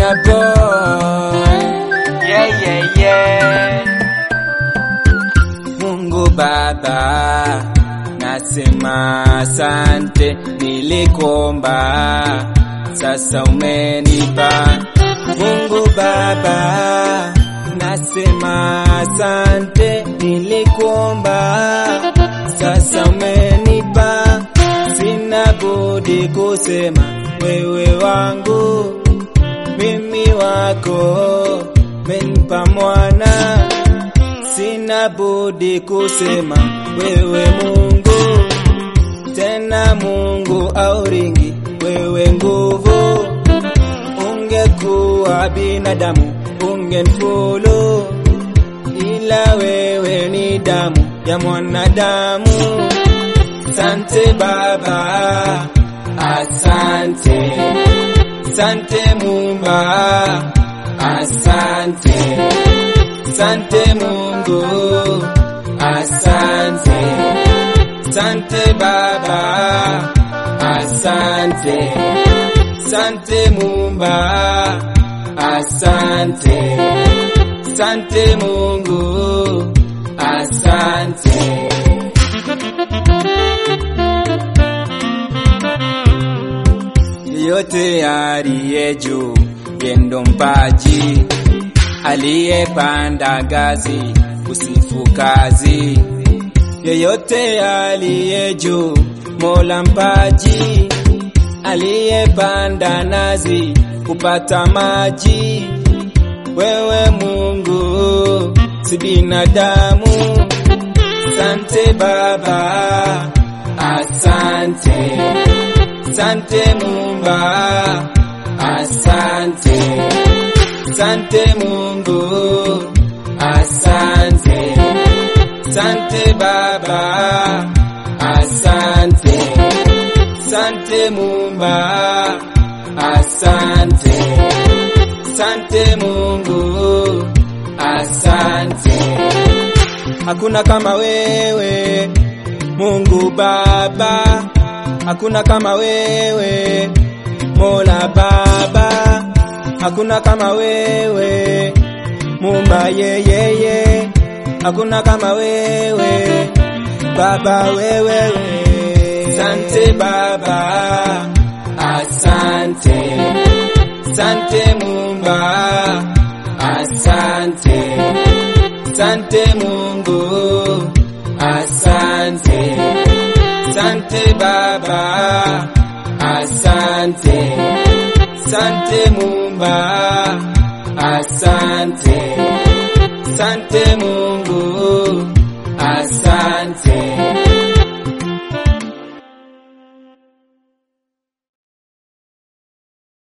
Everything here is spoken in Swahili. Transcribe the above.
boy. Yeah, yeah, yeah. Mungu Baba, nasema asante, nilikuomba sasa umenipa. Mungu Baba, nasema asante, nilikuomba sasa umenipa. Sina budi kusema wewe wangu, mimi wako, menipa mwana sina budi kusema wewe Mungu, tena Mungu auringi wewe nguvu. Ungekuwa binadamu ungenifolo, ila wewe ni damu ya mwanadamu. Sante Baba, asante, sante Mumba, asante. Sante Mungu, asante. Sante Baba, asante. Sante Mumba, asante. Sante Mungu, asante. Yote aliye juu, yendo mpaji aliyepanda ngazi usifu kazi, yeyote aliye juu, Mola mpaji, aliyepanda nazi kupata maji. Wewe Mungu si binadamu. Sante Baba, asante, sante Mumba, asante. Sante Mungu, asante. Sante Baba, asante. Sante Mumba, asante. Sante Mungu, asante. Hakuna kama wewe Mungu Baba, hakuna kama wewe Mola Baba hakuna kama wewe Mumba yeyeye, hakuna kama wewe Baba wewe. Sante Baba, asante, sante Mumba, asante, sante Mungu, asante, sante Baba, asante, sante Mumba, asante, sante Mungu.